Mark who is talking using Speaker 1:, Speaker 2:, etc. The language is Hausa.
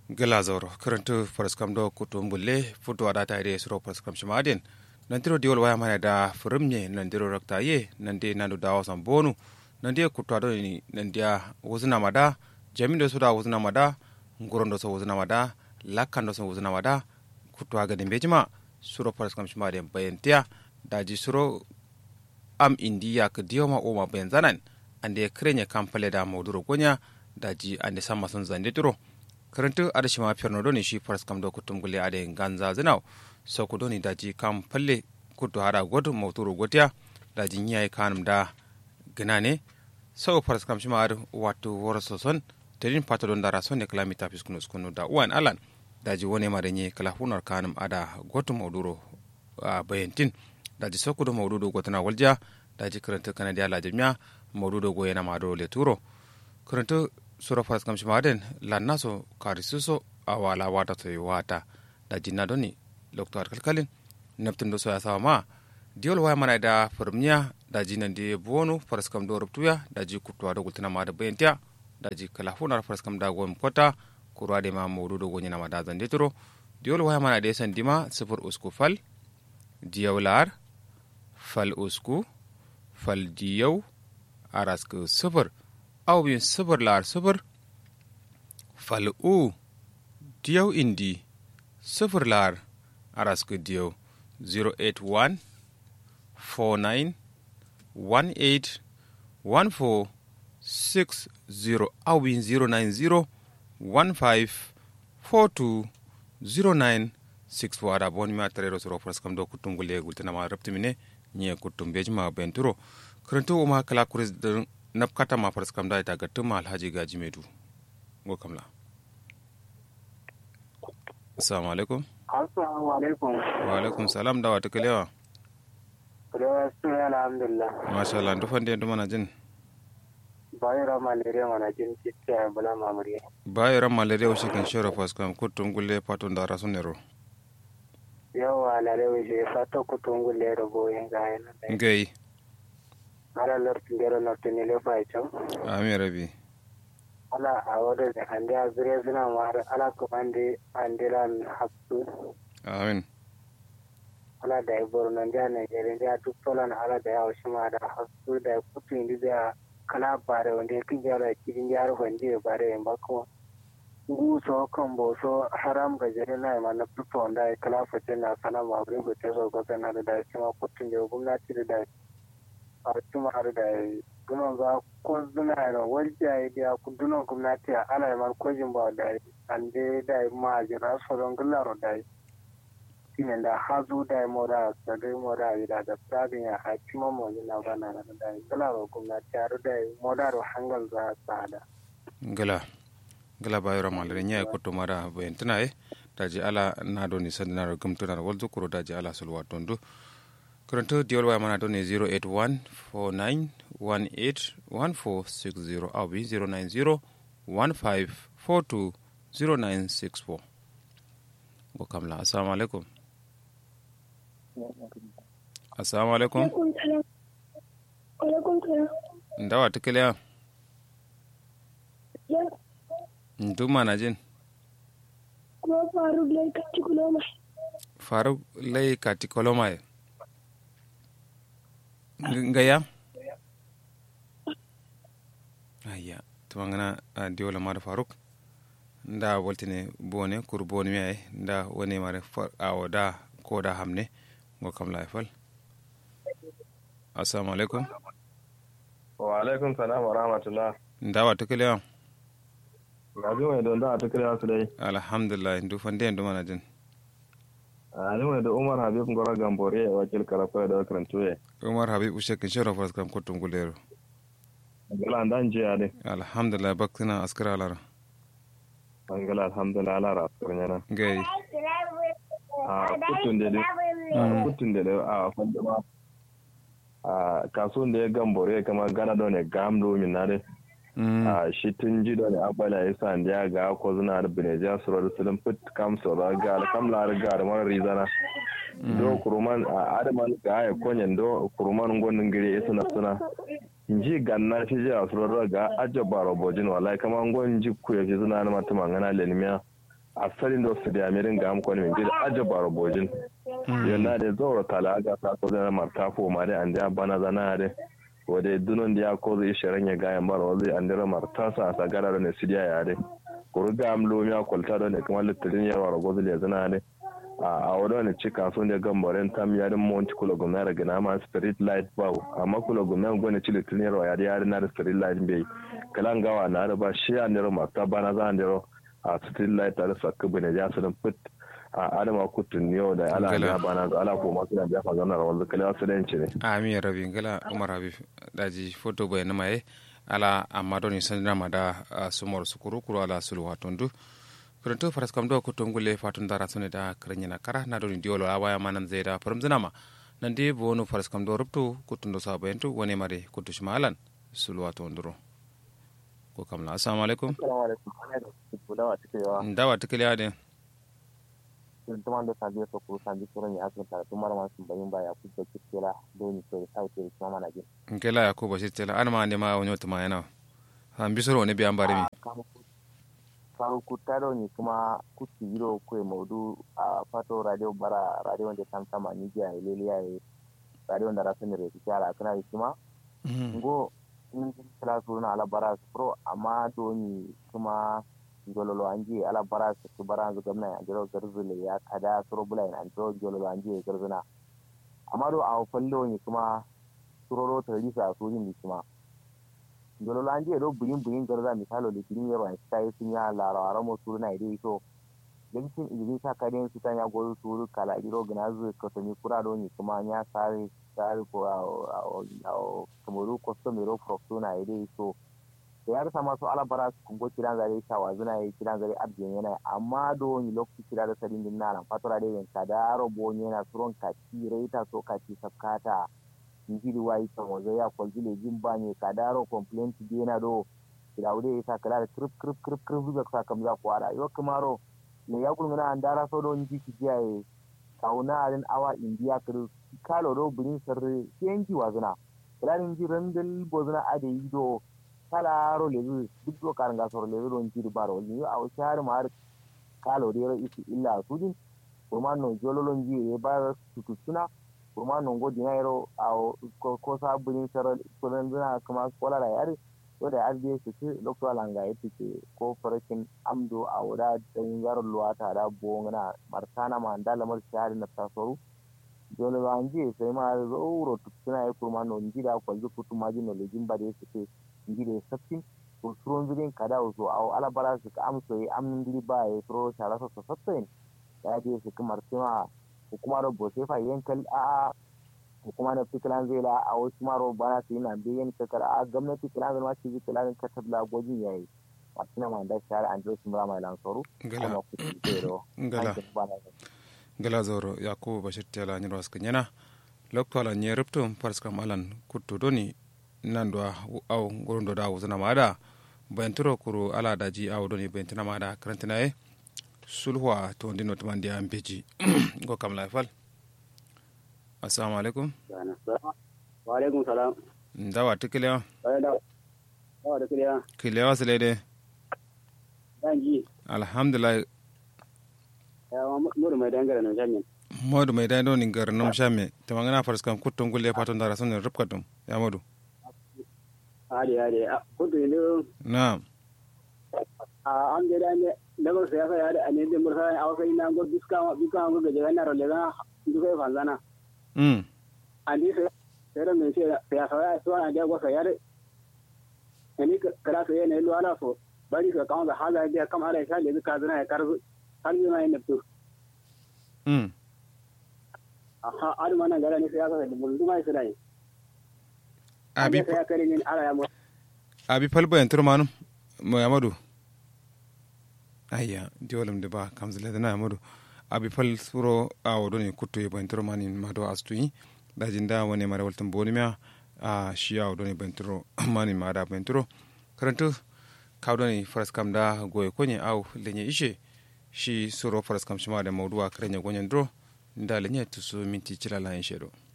Speaker 1: gela zoro karantu paraskam do kutum bulle futu ada ta ide suro paraskam shimadin nandiro diol waya mana da furimye nandiro rakta ye nande nandu dawa san bonu nande kutu ado ni nandia wuzna mada jamindo suda wuzna mada ngurondo so wuzna mada lakkando so wuzna mada kutu aga de bejima suro paraskam shimadin bayantiya daji suro am indiya ka diyoma oma bayan zanan ande krenya kampale da moduro gonya daji ande sama sun zande turo karantu adashi ma fiyarno doni shi faras kam do kutum gule ade ganza zinaw so ku doni daji kam palle kutu hada godu mawturu gotiya daji nyai kanum da gnane so faras kam shima adu watu woro soson tedin pato don dara sonne kalami tapis kunu skunu da uwan alan daji wone ma da nye kala hunar kanum ada gotu mawduro a bayantin daji so ku do mawdudo gotana walja daji karantu kanadiya lajimya mawdudo go yana ma do le turo karantu sura faras kam shimaden lanna so kari suso a wala wata to wata da jinna doni lokto kalkalin naptin do so ya sawa ma diol waya mana da firmiya da jinan de bonu faras kam do ruptuya da ji kutwa do gultina ma da bayanta da ji kala hunar faras kam da gom kota kurwa de ma modu do gonya ma da zande turo diol waya mana de san dima sifur usku fal diyawlar fal usku fal diyaw arasku sifur aw bin sibir lar sibir fal'u diyaw indi sifir lar arasku diyaw 081 49 18 14 60 aw bin 090 15 42 09 6 wada bon mi atarero soro pras kam do kutungule gultana ma raptimine nye kutum bejma benturo kranto ma kala kuris nap kata ma faras kam da ita ga tuma alhaji gaji medu go kamla assalamu alaikum
Speaker 2: assalamu alaikum
Speaker 1: wa alaikum salam da wata kalewa
Speaker 2: kalewa suna alhamdulillah
Speaker 1: masha Allah ndu fande ndu mana jin
Speaker 2: bayira malaria mana jin citta bala mamuri
Speaker 1: bayira malaria o shikan shoro fas kam kutum gulle patun da rasun nero
Speaker 2: yawa lalewa je fata kutum gulle da boyin ga yana
Speaker 1: ngai
Speaker 2: ala lorti ndero norti ni le fay cham
Speaker 1: ami rabi
Speaker 2: ala awode de hande a zure zina mar ala ko ande andiran hakku
Speaker 1: amin
Speaker 2: ala da bor nan da ne gere da duk tolan ala da ya shima da hakku da kutu indi da kala bare wonde kin jara kidin yaro wonde bare en bako ngu so kan bo so haram ga jere na ma na fito da kala fete na sana ma bre ko te so ko na da shima kutu ne gwamnati da a tumar da dunon za ko duna da wajja ya biya ku dunon gwamnati a ana man kojin ba da an de da ma jira so don gularo da shine da hazu da mo da da dai mo da da da sabin ya a cima mo na bana da da gularo gwamnati a da mo da ro hangal za sada
Speaker 1: gala gala bayro malare nya ko to mara bayantana e daji ala na do ni sandana gumtuna wal zukuro daji ala sulwa tondu Kuranto diol waya mana doni 081-4918-1460 awi 090-1542-0964. Go kamla. Assalamu alaikum. Assalamu alaikum. Ndawa tukile ya? Nduma na jin.
Speaker 3: Kuma Faruk lai kati koloma.
Speaker 1: Faruk lai kati koloma ngaya ayya tumangana a diola mara faruk nda woltine bone kur bone mi nda woni mare awo da ko da hamne go kam lay fal assalamu alaikum
Speaker 4: wa alaikum salam wa rahmatullah
Speaker 1: nda wa tukile ya
Speaker 4: rabi mai don da tukile su dai
Speaker 1: alhamdulillah ndu fande ndu mana jin
Speaker 4: ani mai da umar habib ngora gambore ya wakil karafa da karantu ya
Speaker 1: umar habib ushe kin shara fas kam kutum gulero
Speaker 4: gala dan je ade
Speaker 1: alhamdulillah baktina askara lara
Speaker 4: angala alhamdulillah ala ra kurnyana
Speaker 1: gai
Speaker 4: a kutun da a kutun da a fanda ma a kasuwan da ya gambore kama gana da ne gamdo min na dai a shi tun ji da ne abala ya sa da ga ko zuna da bineja surar sulun fit kam sura ga alkamla ga da mara rizana do kuruman a adaman ga ya konyen do kuruman gonin gire ya suna suna nji ganna ci ji a surar ga aja baro bojin wallahi kama ngon ji ku ya suna na mata mangana lenimiya asalin da su da amirin ga amko ne min ajabar bojin yana da zaura kala aga sa ko da martafo ma da an da bana zana da wadda dunon da ya ko zai shirin ya gaya mara wanzu an dira martasa a sagara da ne sidiya ya dai kuru ga amlo ya kwalta da ne kuma littirin yarwa ragozu da zana ne a wadda wani cika sun da gambarin tam ya din monti kula gumna daga nama street light ba amma kula gumna gwani ci littirin yarwa ya yari na da street light bai kalan gawa na da ba shi an dira marta bana za an dira a street light da sakka bane ya su fit a adama kutun yau da ala ya bana da ala ko masu da ya fa zanar wanzu kala su da ne
Speaker 1: amin rabi ngala umar habib daji foto boy na mai ala amma doni sanira ma da sumor sukuru kuru ala sulu watondu kuranto faras kam do ko tongule fatun dara sune da karanya na kara na doni diolo awaya manan zeda param zinama nan de bonu faras kam do ruptu kutundo sabayentu wone mare kutu shimalan sulu watonduro ko kamla assalamu alaikum
Speaker 5: assalamu alaikum
Speaker 1: ndawa tikile ade
Speaker 5: tuman da sabiya so ko sabi suran ya asibita da tumar masu bayin baya ku da kikela doni so sai ke kuma mana jin
Speaker 1: nkela yakuba shitela an ma ne ma wonyo tuma yana han bisoro ne biyan bari mi
Speaker 5: karu ku taro ni kuma ku tiro ko maudu a fato radio bara radio da tam sama ni ja ilele ya radio da rasu ne re kyara kana yi kuma ngo in kala su na ala bara pro amma doni kuma jololo anje ala bara su bara zu gamna ya jiro garzule ya kada suro bulai an to jololo anje garzuna amma do a fallo ni kuma suroro ta risa su yin kuma jololo anje do buyin buyin garza misalo da kirin yaro sai sun ya larara mo suruna ide so yankin izini sa karen su ta ya goyo suru kala iro gana zu ka tani kura do ni kuma ya sare sare ko a kamaru customero professional ide so da ya rasa masu alabara su kungo kiran zare shawa zuna yi kiran zare abin yana amma do ni lokaci kira da sarin din nan fatura da yanka da robo yana suron kati raita so kati sabkata njiri wai kan wazo ya kwalji le jin banye ka daro complaint di yana do kira wude ya sa kala da krip krip krip krip zuwa sa kam za kwara yo kamaro ne ya gulmuna an dara so do nji ki jiyaye kauna arin awa indiya kir kalo do burin sarre kenji wazuna kala nji randal bozuna ade yido kala ro lezu duk do karan ga soro lezu don jiri baro ni a o shar mar kalo de ro isi illa sudin kuma no jololon ji e ba tututuna kuma no go dinairo a ko ko sa burin soro kuran zuna kuma kola da yare to da arje su ce lokto langa yake ce ko farakin amdo a wada dan yaro luwata da bongana martana ma ndala mar shari na tasoru dole ba anje sai ma zo tutuna e kuma no njida ko zukutu maji no lejin ba de su ce ngire sabtin to suron zirin kada so aw ala bara su ka amso yi amnin diri ba ya suro shara so so sabtin ya je su kamar tema hukuma ro bo sai fa yankal a hukuma na fikilan zai la a wasu maro bana su yi na biyan kakar a gwamnati kilan zai ma ci zai kilan ka tabla gwajin yayi martina ma da shara an jo su mura mai lansoro
Speaker 1: ngala ngala ngala zoro yakubu bashir tela nyiro skanyana loktola nyeruptum parskam alan kutto doni nandwa aw gorondo da wuzana mada bayantiro kuru ala daji aw doni bayantina mada karantina e sulhuwa to ndino tumandi am beji go kam la fal assalamu alaikum
Speaker 2: wa alaikum salam
Speaker 1: ndawa tikiliya
Speaker 2: dawa da kiliya
Speaker 1: kiliya silede
Speaker 2: danji
Speaker 1: alhamdulillah
Speaker 2: ya muru mai dangare na jamin
Speaker 1: modu mai dai doni gar nom shame tamangana farskam kutton gulle paton dara sun rubkatum ya modu
Speaker 2: hadi hadi kudu ne
Speaker 1: na'am
Speaker 2: a an da ne da ba sai ya da ne da mursa a wasu ina go biska ma biska ma ga jana ro lega duka fa zana
Speaker 1: mm
Speaker 2: andi sai sai da me sai ya sa ya so an da go sai ya da ni kala sai ne lo ala so bari ka kawo da hala da kam ala sha le ka zana ya karzu har yi mai nafsu
Speaker 1: mm
Speaker 2: aha adu mana gara ne sai ya sa da mun duma sai dai
Speaker 1: abi
Speaker 2: sai ya kare ni ala ya mu
Speaker 1: abi palbo en turmanu mo yamadu ayya diolum de ba kamzile dana yamadu abi pal suro awo doni kutto yebo en turmani mado astuyi daji nda woni mara waltum boni mia a shi awo doni benturo mani mada benturo karantu kawdoni faras kam da goye konye aw lenye ishe shi suro faras kam shima da mawduwa karenya gonyen dro nda lenye tusu minti cilala en shedo